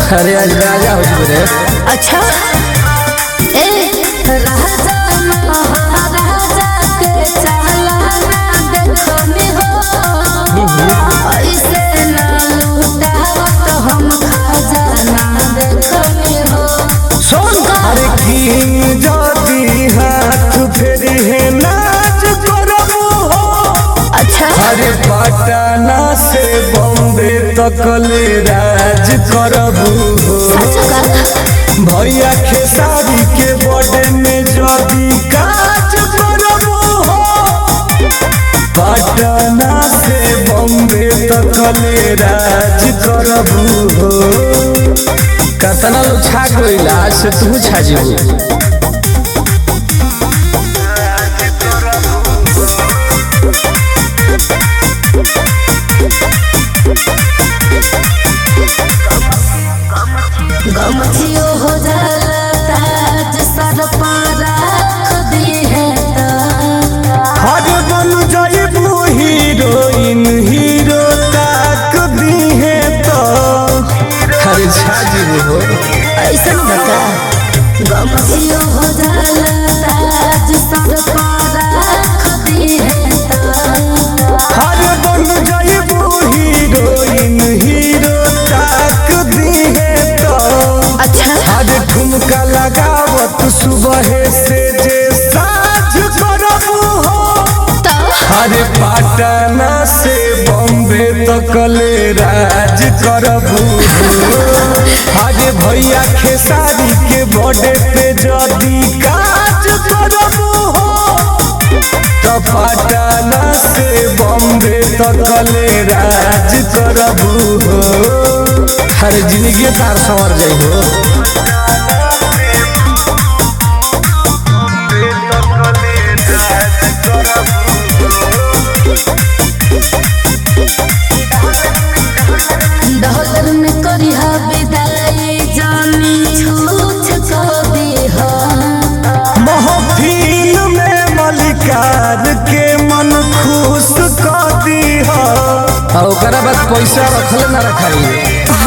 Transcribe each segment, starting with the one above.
अरे आज राजा हो चुके रे अच्छा ए राजा महाराजा के चालाना देखो में हो ऐसे ना लूटावत हम खजाना देखो में हो सुन अरे की जदी हाथ फेरी है नाच करबू हो अच्छा अरे पटना से बॉम्बे तक ले राज करबू हो सच का भैया खेसारी के बॉडे में जदी काज करबू हो पटना से बॉम्बे तक ले राज करबू हो कतना लोग छा गइल आज से तू छा जीबू गमछियो हो जाला ताज सर पर रख दी है तो हर बन जाइबू हीरोइन हीरो ताक दी है तो अरे छा जीबू हो ऐसन बता गमछियो हो जाला ताज सर पर रख दी है तो हर बन जाइबू हीरोइन हीरो ताक दी है तो अच्छा हर ठुमका लगावत सुबह से जे साझ करबू हो तो अरे पटना से बॉम्बे तक ले राज करबू अरे भैया खेसारी के बॉडे पे जदी काज करबू हो तो पटना से बॉम्बे तक ले राज करबू हो अरे जिंदगी तार संवर जाइ हो डॉलर में करी हा विदाई जानी छूछ को दी हा महफिल में मलिकार के मन खुश कर दी हो आ ओकरा बाद पैसा रखले ना रखाई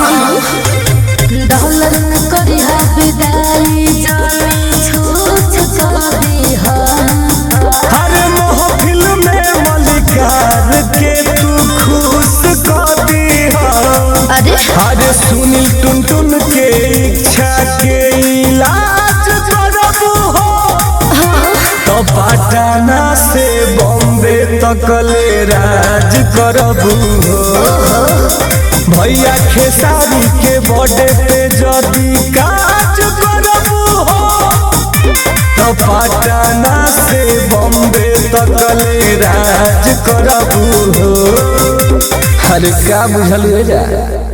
डॉलर में करी हा विदाई जानी छूछ को दी हा हर महफिल में मलिकार के तू खुश कर दी हो अरे अरे सुनील टुन टुन के इच्छा के इलाज करबू हो तो पटना से बॉम्बे तक ले राज करबू हो भैया खेसारी के बॉडे पे जदी काज करबू हो तो पटना से बॉम्बे तक ले राज करबू हो अरे का बुझल हो जा